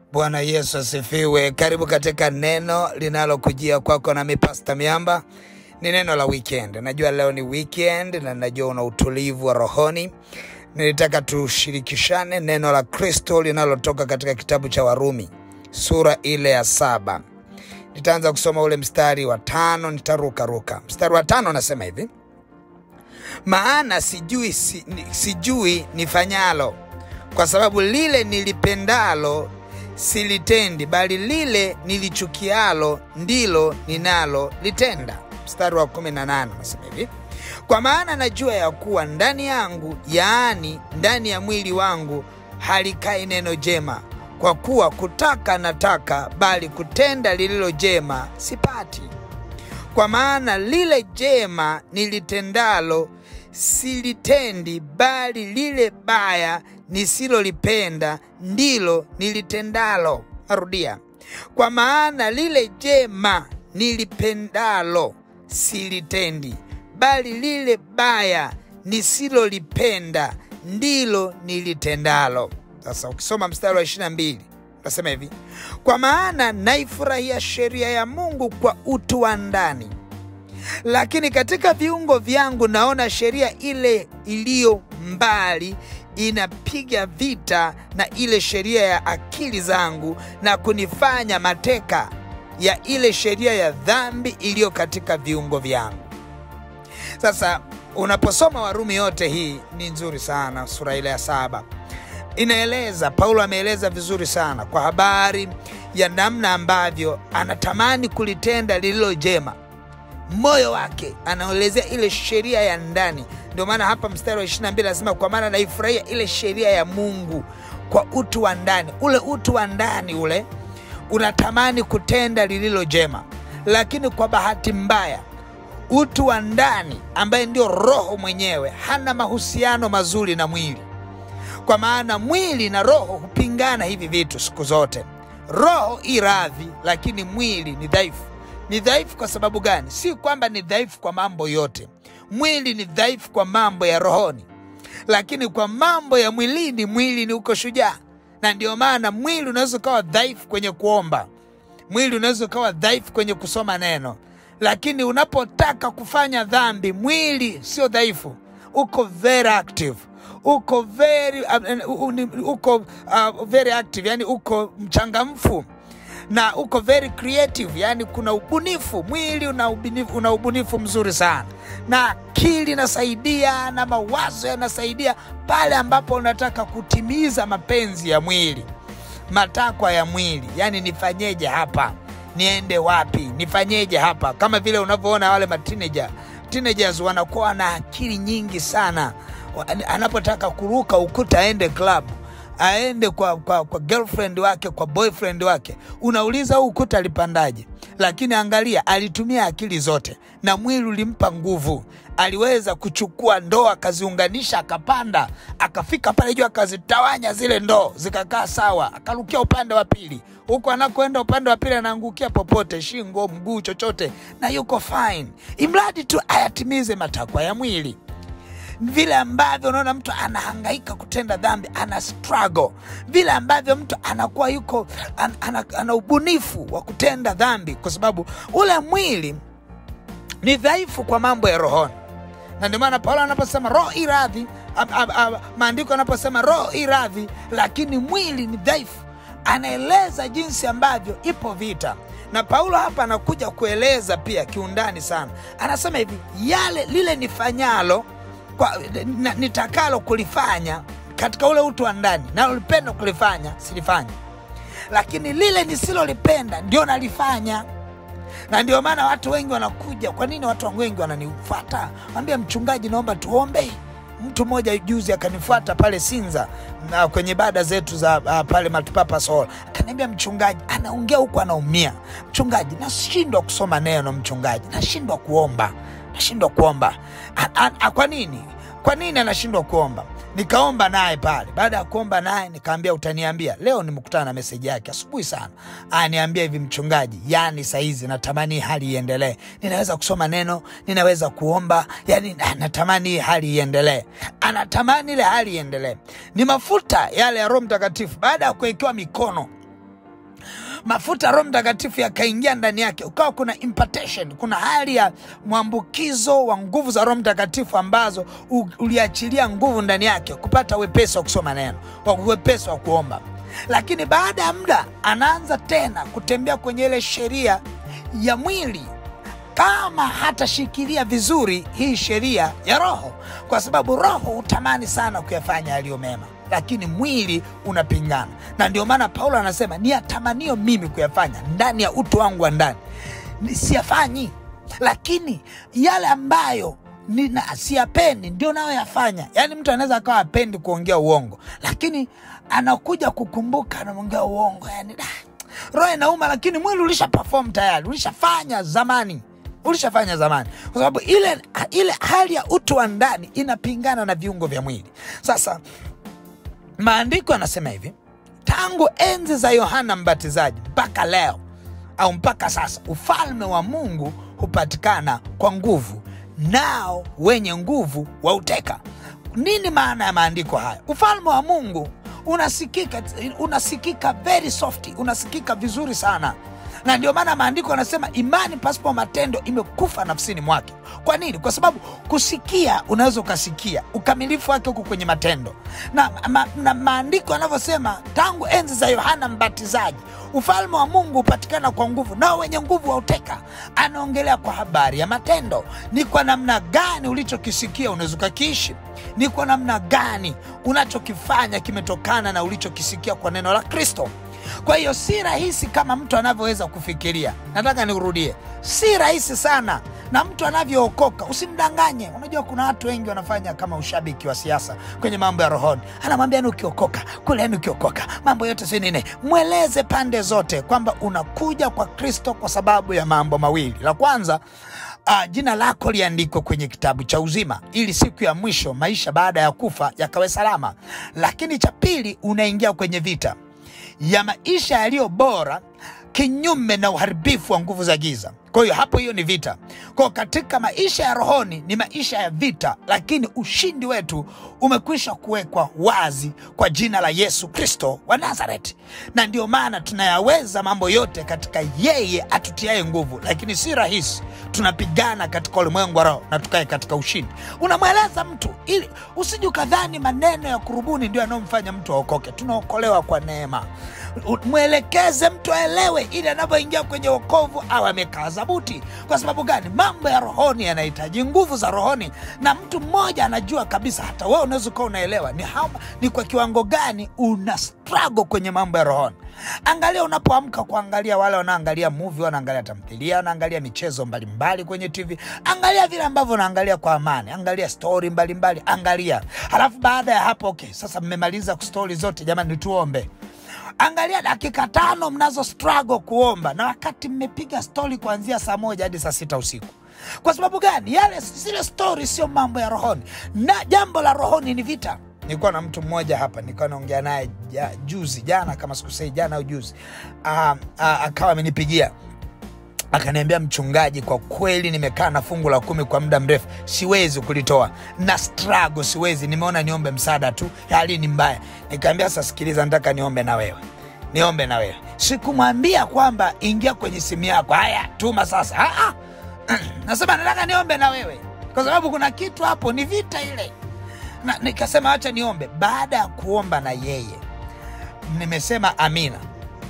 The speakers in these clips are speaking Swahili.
Bwana Yesu asifiwe. Karibu katika neno linalokujia kwako nami Pasta Miamba. Ni neno la weekend. Najua leo ni weekend na najua una utulivu wa rohoni. Nilitaka tushirikishane neno la Kristo linalotoka katika kitabu cha Warumi sura ile ya saba. Nitaanza kusoma ule mstari wa tano, nitarukaruka. Mstari wa tano nasema hivi: maana sijui, si, sijui nifanyalo, kwa sababu lile nilipendalo silitendi, bali lile nilichukialo ndilo ninalo litenda. Mstari wa 18 nasema hivi: kwa maana najua ya kuwa ndani yangu, yaani ndani ya mwili wangu, halikai neno jema. Kwa kuwa kutaka nataka, bali kutenda lililo jema sipati. Kwa maana lile jema nilitendalo silitendi, bali lile baya nisilolipenda ndilo nilitendalo. Narudia, kwa maana lile jema nilipendalo silitendi, bali lile baya nisilolipenda ndilo nilitendalo. Sasa ukisoma mstari wa 22 nasema hivi, kwa maana naifurahia sheria ya Mungu kwa utu wa ndani, lakini katika viungo vyangu naona sheria ile iliyo mbali inapiga vita na ile sheria ya akili zangu na kunifanya mateka ya ile sheria ya dhambi iliyo katika viungo vyangu. Sasa unaposoma Warumi yote hii ni nzuri sana, sura ile ya saba inaeleza, Paulo ameeleza vizuri sana kwa habari ya namna ambavyo anatamani kulitenda lililo jema. Moyo wake anaelezea ile sheria ya ndani. Ndio maana hapa mstari wa 22 anasema, kwa maana naifurahia ile sheria ya Mungu kwa utu wa ndani. Ule utu wa ndani ule unatamani kutenda lililo jema, lakini kwa bahati mbaya utu wa ndani ambaye ndio roho mwenyewe hana mahusiano mazuri na mwili, kwa maana mwili na roho hupingana hivi vitu siku zote. Roho i radhi, lakini mwili ni dhaifu. Ni dhaifu kwa sababu gani? Si kwamba ni dhaifu kwa mambo yote. Mwili ni dhaifu kwa mambo ya rohoni, lakini kwa mambo ya mwilini, mwili ni uko shujaa. Na ndio maana mwili unaweza ukawa dhaifu kwenye kuomba, mwili unaweza ukawa dhaifu kwenye kusoma neno, lakini unapotaka kufanya dhambi, mwili sio dhaifu, uko very active uko very, uh, uko uh, very active, yani uko mchangamfu na uko very creative, yani kuna ubunifu. Mwili una ubunifu, una ubunifu mzuri sana, na akili inasaidia na mawazo yanasaidia pale ambapo unataka kutimiza mapenzi ya mwili, matakwa ya mwili, yani nifanyeje hapa, niende wapi, nifanyeje hapa, kama vile unavyoona wale mateenager teenagers wanakuwa na akili nyingi sana anapotaka kuruka ukuta aende club aende kwa, kwa, kwa girlfriend wake kwa boyfriend wake, unauliza huu ukuta alipandaje? Lakini angalia, alitumia akili zote na mwili ulimpa nguvu. Aliweza kuchukua ndoo akaziunganisha, akapanda, akafika pale juu, akazitawanya zile ndoo zikakaa sawa, akarukia upande wa pili. Huko anakoenda upande wa pili anaangukia popote, shingo, mguu, chochote, na yuko fine, imradi tu ayatimize matakwa ya mwili vile ambavyo unaona mtu anahangaika kutenda dhambi, ana struggle, vile ambavyo mtu anakuwa yuko an, ana, ana ubunifu wa kutenda dhambi, kwa sababu ule mwili ni dhaifu kwa mambo ya rohoni. Na ndio maana Paulo anaposema roho i radhi, maandiko anaposema roho i radhi, lakini mwili ni dhaifu, anaeleza jinsi ambavyo ipo vita na Paulo hapa anakuja kueleza pia kiundani sana. Anasema hivi, yale lile nifanyalo kwa, nitakalo kulifanya katika ule utu wa ndani nalolipenda kulifanya silifanya, lakini lile nisilolipenda ndio nalifanya. Na ndio maana watu wengi wanakuja. Kwa nini watu wengi wananifuata? Wambia mchungaji, naomba tuombe. Mtu mmoja juzi akanifuata pale Sinza na kwenye ibada zetu za uh, pale Multipurpose Hall, akaniambia mchungaji, anaongea huku anaumia. Mchungaji, nashindwa kusoma neno. Mchungaji, nashindwa kuomba nashindwa kuomba. Kwa nini? Kwa nini anashindwa kuomba? Nikaomba naye pale. Baada ya kuomba naye nikaambia, utaniambia leo. Nimekutana na meseji yake asubuhi sana, aniambia hivi, mchungaji, yani saizi natamani hali iendelee, ninaweza kusoma neno, ninaweza kuomba, yani natamani hii hali iendelee. Anatamani ile hali iendelee. Ni mafuta yale ya Roho Mtakatifu, baada ya kuwekewa mikono mafuta ya Roho Mtakatifu yakaingia ndani yake, ukawa kuna impartation, kuna hali ya mwambukizo wa nguvu za Roho Mtakatifu ambazo u- uliachilia nguvu ndani yake kupata wepesi wa kusoma neno, wa wepesi wa kuomba. Lakini baada ya muda anaanza tena kutembea kwenye ile sheria ya mwili kama hatashikilia vizuri hii sheria ya roho, kwa sababu roho hutamani sana kuyafanya yaliyo mema, lakini mwili unapingana. Na ndio maana Paulo anasema ni yatamanio mimi kuyafanya ndani ya utu wangu wa ndani Ni- siyafanyi, lakini yale ambayo nina siyapendi ndio nayoyafanya. Yaani mtu anaweza akawa apendi kuongea uongo, lakini anakuja kukumbuka anamwongea uongo, yani da, roho inauma, lakini mwili ulisha perform tayari, ulishafanya zamani ulishafanya zamani, kwa sababu ile, ile hali ya utu wa ndani inapingana na viungo vya mwili. Sasa maandiko yanasema hivi, tangu enzi za Yohana Mbatizaji mpaka leo au mpaka sasa, ufalme wa Mungu hupatikana kwa nguvu, nao wenye nguvu wauteka. Nini maana ya maandiko haya? Ufalme wa Mungu unasikika, unasikika very soft, unasikika vizuri sana na ndio maana maandiko yanasema imani pasipo matendo imekufa nafsini mwake. Kwa nini? Kwa sababu kusikia, unaweza ukasikia, ukamilifu wake huko kwenye matendo. Na, ma, na maandiko yanavyosema tangu enzi za Yohana Mbatizaji ufalme wa Mungu hupatikana kwa nguvu, nao wenye nguvu wauteka. Anaongelea kwa habari ya matendo. Ni kwa namna gani ulichokisikia unaweza ukakiishi? Ni kwa namna gani unachokifanya kimetokana na ulichokisikia kwa neno la Kristo. Kwa hiyo si rahisi kama mtu anavyoweza kufikiria. Nataka nikurudie, si rahisi sana na mtu anavyookoka. Usimdanganye. Unajua kuna watu wengi wanafanya kama ushabiki wa siasa kwenye mambo ya rohoni, anamwambia ni ukiokoka kule, ni ukiokoka mambo yote si nini. Mweleze pande zote kwamba unakuja kwa Kristo kwa sababu ya mambo mawili. La kwanza Uh, jina lako liandikwe kwenye kitabu cha uzima ili siku ya mwisho maisha baada ya kufa yakawe salama. Lakini cha pili, unaingia kwenye vita ya maisha yaliyo bora kinyume na uharibifu wa nguvu za giza. Kwa hiyo hapo, hiyo ni vita. Kwa hiyo katika maisha ya rohoni ni maisha ya vita, lakini ushindi wetu umekwisha kuwekwa wazi kwa jina la Yesu Kristo wa Nazareti, na ndio maana tunayaweza mambo yote katika yeye atutiaye nguvu. Lakini si rahisi, tunapigana katika ulimwengu wa roho na tukae katika ushindi. Unamweleza mtu ili usije ukadhani maneno ya kurubuni ndio yanayomfanya mtu aokoke. Tunaokolewa kwa neema. Mwelekeze mtu aelewe, ili anapoingia kwenye wokovu awe amekaa zabuti. Kwa sababu gani? Mambo ya rohoni yanahitaji nguvu za rohoni, na mtu mmoja anajua kabisa, hata wewe unaweza ukawa unaelewa ni, how, ni kwa kiwango gani una struggle kwenye mambo ya rohoni. Angalia unapoamka kuangalia wale wanaangalia movie, wanaangalia tamthilia, wanaangalia michezo mbalimbali kwenye TV. Angalia vile ambavyo unaangalia kwa amani, angalia stori mbalimbali, angalia. Halafu baada ya hapo, okay, sasa mmemaliza stori zote, jamani, tuombe. Angalia dakika tano mnazo struggle kuomba, na wakati mmepiga stori kuanzia saa moja hadi saa sita usiku. Kwa sababu gani? Yale zile stori sio mambo ya rohoni, na jambo la rohoni ni vita. Nilikuwa na mtu mmoja hapa, nilikuwa naongea naye ja, juzi jana, kama sikusei, jana au juzi, uh, uh, akawa amenipigia akaniambia, mchungaji, kwa kweli nimekaa na fungu la kumi kwa muda mrefu, siwezi kulitoa na struggle, siwezi, nimeona niombe msaada tu, hali ni mbaya. Nikaambia, sasa sikiliza, nataka niombe na wewe, niombe na wewe. Sikumwambia kwamba ingia kwenye simu yako, haya tuma sasa. Ah, ah. Nasema nataka niombe na wewe, kwa sababu kuna kitu hapo, ni vita ile na nikasema acha niombe. Baada ya kuomba na yeye, nimesema amina.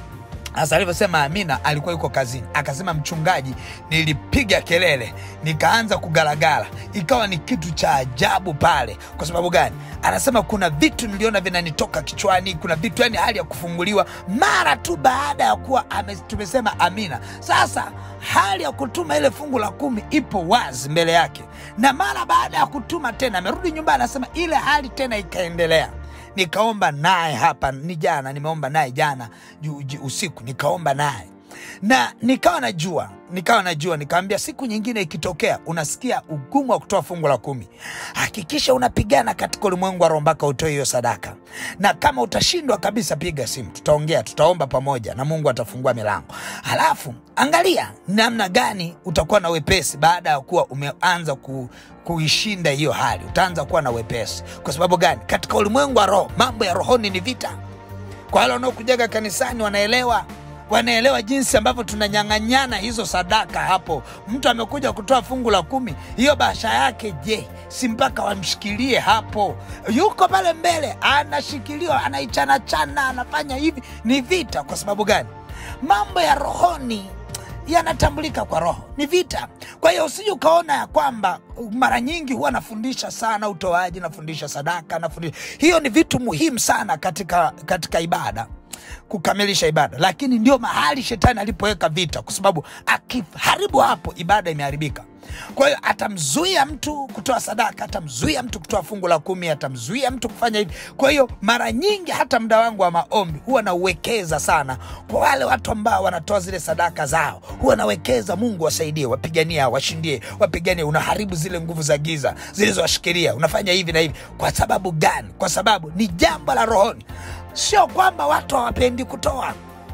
Sasa alivyosema amina, alikuwa yuko kazini, akasema mchungaji, nilipiga kelele nikaanza kugalagala, ikawa ni kitu cha ajabu pale. Kwa sababu gani? Anasema kuna vitu niliona vinanitoka kichwani, kuna vitu yani, hali ya kufunguliwa mara tu baada ya kuwa ame, tumesema amina. Sasa hali ya kutuma ile fungu la kumi ipo wazi mbele yake, na mara baada ya kutuma tena amerudi nyumbani, anasema ile hali tena ikaendelea nikaomba naye hapa, ni jana nimeomba naye jana ju, ju, usiku nikaomba naye na nikawa najua nikawa najua nikawambia, siku nyingine ikitokea unasikia ugumu wa kutoa fungu la kumi, hakikisha unapigana katika ulimwengu wa roho mpaka utoe hiyo sadaka, na kama utashindwa kabisa, piga simu, tutaongea, tutaomba pamoja na Mungu atafungua milango. Halafu angalia namna gani utakuwa na wepesi baada ya kuwa umeanza ku, kuishinda hiyo hali, utaanza kuwa na wepesi. Kwa sababu gani? Katika ulimwengu wa roho, mambo ya rohoni ni vita. Kwa wale wanaokujaga kanisani wanaelewa wanaelewa jinsi ambavyo tunanyang'anyana hizo sadaka hapo. Mtu amekuja kutoa fungu la kumi, hiyo bahasha yake, je, si mpaka wamshikilie hapo? Yuko pale mbele anashikiliwa, anaichanachana, anafanya hivi. Ni vita. Kwa sababu gani? Mambo ya rohoni yanatambulika kwa roho, ni vita. Kwa hiyo usije ukaona ya kwamba mara nyingi huwa nafundisha sana utoaji, nafundisha sadaka, nafundisha hiyo, ni vitu muhimu sana katika, katika ibada kukamilisha ibada, lakini ndio mahali shetani alipoweka vita, kwa sababu akiharibu hapo, ibada imeharibika. Kwa hiyo atamzuia mtu kutoa sadaka, atamzuia mtu kutoa fungu la kumi, atamzuia mtu kufanya hivi. Kwa hiyo mara nyingi hata muda wangu wa maombi huwa nauwekeza sana kwa wale watu ambao wanatoa zile sadaka zao, huwa nawekeza, Mungu wasaidie, wapiganie, washindie, wapiganie. Unaharibu zile nguvu za giza zilizowashikilia, unafanya hivi na hivi. Kwa sababu gani? Kwa sababu ni jambo la rohoni. Sio kwamba watu hawapendi kutoa,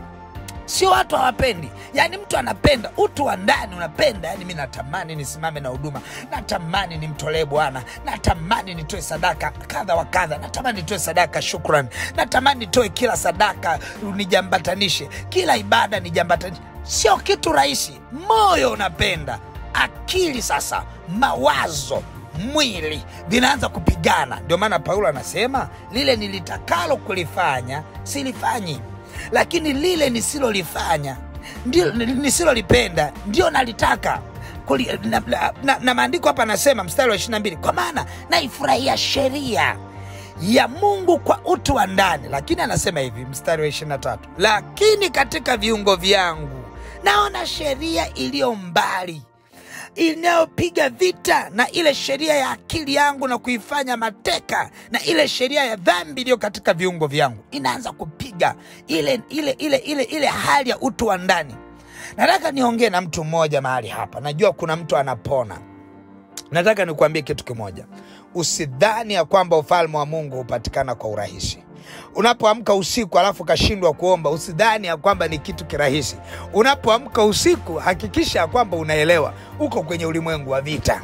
sio watu hawapendi, yaani mtu anapenda utu wa ndani unapenda. Yani mi natamani nisimame na huduma, natamani nimtolee Bwana, natamani nitoe sadaka kadha wa kadha, natamani nitoe sadaka shukrani, natamani nitoe kila sadaka nijambatanishe, kila ibada nijambatanishe. Sio kitu rahisi. Moyo unapenda, akili sasa, mawazo mwili vinaanza kupigana. Ndio maana Paulo anasema lile nilitakalo kulifanya silifanyi, lakini lile nisilolifanya ndio nisilolipenda ndio nalitaka Kuli, na, na, na, na maandiko hapa anasema mstari wa 22 kwa maana naifurahia sheria ya Mungu kwa utu wa ndani, lakini anasema hivi mstari wa 23 lakini katika viungo vyangu naona sheria iliyo mbali inayopiga vita na ile sheria ya akili yangu na kuifanya mateka, na ile sheria ya dhambi iliyo katika viungo vyangu inaanza kupiga ile, ile, ile, ile, ile hali ya utu wa ndani. Nataka niongee na mtu mmoja mahali hapa, najua kuna mtu anapona. Nataka nikuambie kitu kimoja, usidhani ya kwamba ufalme wa Mungu hupatikana kwa urahisi. Unapoamka usiku alafu ukashindwa kuomba, usidhani ya kwamba ni kitu kirahisi. Unapoamka usiku, hakikisha ya kwamba unaelewa uko kwenye ulimwengu wa vita.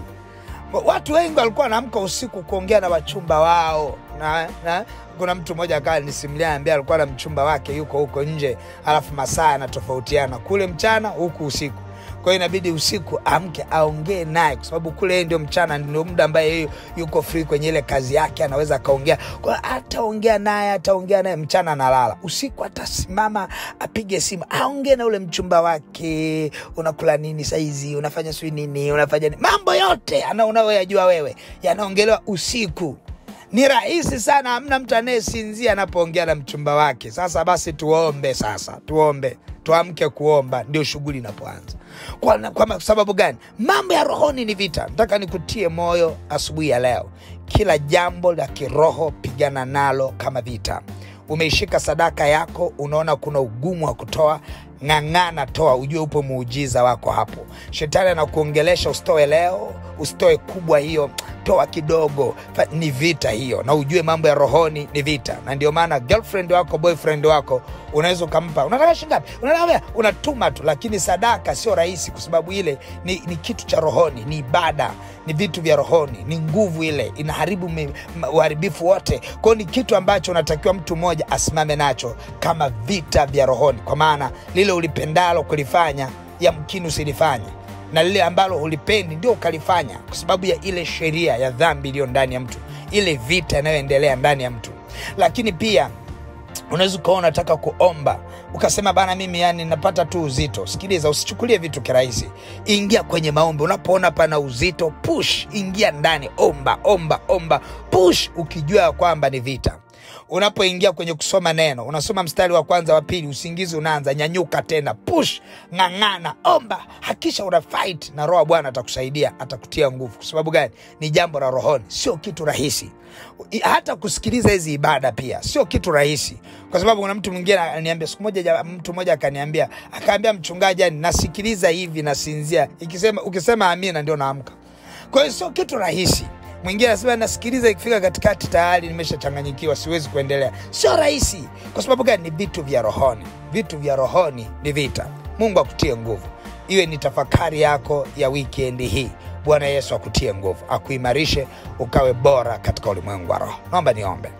Watu wengi walikuwa wanaamka usiku kuongea na wachumba wao na, na kuna mtu mmoja akawa nisimulia, ambia alikuwa na mchumba wake yuko huko nje, alafu masaa yanatofautiana, kule mchana, huku usiku kwa hiyo inabidi usiku amke aongee naye, kwa sababu kule yeye ndio mchana, ndio muda ambaye yeye yuko free kwenye ile kazi yake, anaweza akaongea. Kwa hiyo ataongea naye, ataongea naye mchana, analala. Usiku atasimama apige simu, aongee na ule mchumba wake, unakula nini saizi, unafanya sijui nini, unafanya nini, mambo yote ana unayoyajua wewe yanaongelewa usiku. Ni rahisi sana, hamna mtu anayesinzia anapoongea na mchumba wake. Sasa basi, tuombe sasa, tuombe tuamke kuomba, ndio shughuli inapoanza. Kwa, kwa sababu gani? Mambo ya rohoni ni vita. Nataka nikutie moyo asubuhi ya leo, kila jambo la kiroho pigana nalo kama vita. Umeishika sadaka yako, unaona kuna ugumu wa kutoa, ng'ang'ana, toa, ujue upo muujiza wako hapo. Shetani anakuongelesha usitoe leo, usitoe kubwa hiyo, toa kidogo. Ni vita hiyo, na ujue mambo ya rohoni ni vita, na ndio maana girlfriend wako boyfriend wako unaweza ukampa, unataka shingapi, unataka unatuma tu, lakini sadaka sio rahisi, kwa sababu ile ni, ni kitu cha rohoni, ni ibada, ni vitu vya rohoni, ni nguvu ile, inaharibu uharibifu wote. Kwao ni kitu ambacho unatakiwa mtu mmoja asimame nacho kama vita vya rohoni, kwa maana lile ulipendalo kulifanya yamkini usilifanye na lile ambalo ulipendi ndio ukalifanya, kwa sababu ya ile sheria ya dhambi iliyo ndani ya mtu, ile vita inayoendelea ndani ya mtu. Lakini pia unaweza ukawa unataka kuomba ukasema, bana, mimi yani napata tu uzito. Sikiliza, usichukulie vitu kirahisi, ingia kwenye maombi. Unapoona pana uzito, push, ingia ndani, omba, omba, omba, push, ukijua kwamba ni vita unapoingia kwenye kusoma neno, unasoma mstari wa kwanza wa pili, usingizi unaanza, nyanyuka tena, push, ng'ang'ana, omba, hakisha una fight na Roho Bwana atakusaidia, atakutia nguvu. Kwa sababu gani? Ni jambo la rohoni, sio kitu rahisi. Hata kusikiliza hizi ibada pia sio kitu rahisi, kwa sababu kuna mtu mwingine ananiambia, siku moja, mtu mmoja akaniambia, akaambia mchungaji, yani nasikiliza hivi nasinzia, ikisema ukisema amina ndio naamka. Kwa hiyo sio kitu rahisi mwingine anasema nasikiliza, ikifika katikati tayari nimeshachanganyikiwa, siwezi kuendelea. Sio rahisi. Kwa sababu gani? Ni vitu vya rohoni. Vitu vya rohoni ni vita. Mungu akutie nguvu, iwe ni tafakari yako ya wikendi hii. Bwana Yesu akutie nguvu, akuimarishe, ukawe bora katika ulimwengu wa roho. Naomba niombe.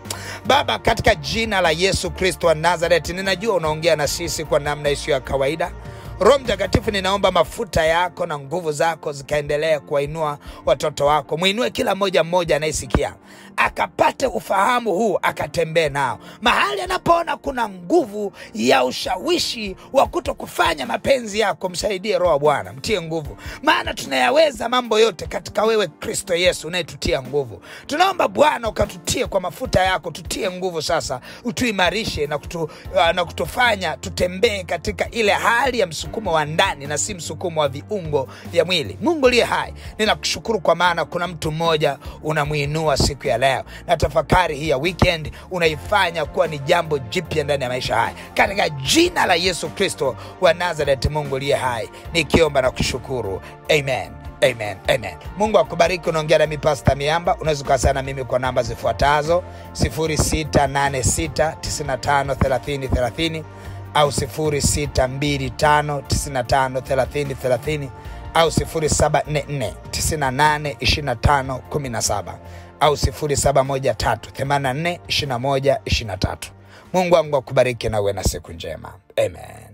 Baba, katika jina la Yesu Kristo wa Nazareti, ninajua unaongea na sisi kwa namna isiyo ya kawaida. Roho Mtakatifu, ninaomba mafuta yako na nguvu zako zikaendelea kuwainua watoto wako. Mwinue kila mmoja mmoja anayesikia akapate ufahamu huu, akatembee nao mahali anapoona kuna nguvu ya ushawishi wa kuto kufanya mapenzi yako. Msaidie Roho wa Bwana, mtie nguvu, maana tunayaweza mambo yote katika wewe Kristo Yesu unayetutia nguvu. Tunaomba Bwana ukatutie kwa mafuta yako, tutie nguvu sasa, utuimarishe na, kutu, uh, na kutufanya tutembee katika ile hali ya msukumo wa ndani na si msukumo wa viungo vya mwili. Mungu liye hai, ninakushukuru kwa maana kuna mtu mmoja unamwinua siku ya leo, na tafakari hii ya weekend unaifanya kuwa ni jambo jipya ndani ya maisha haya, katika jina la Yesu Kristo wa Nazareti. Mungu liye hai, nikiomba na kushukuru, amen. Amen, amen. Mungu akubariki. Unaongea nami Pasta Miamba. Unaweza ukawasiliana na mimi kwa namba zifuatazo 0686953030 au 0625953030 au 0744982517 au 0713842123. Mungu wangu akubariki na uwe na siku njema. Amen.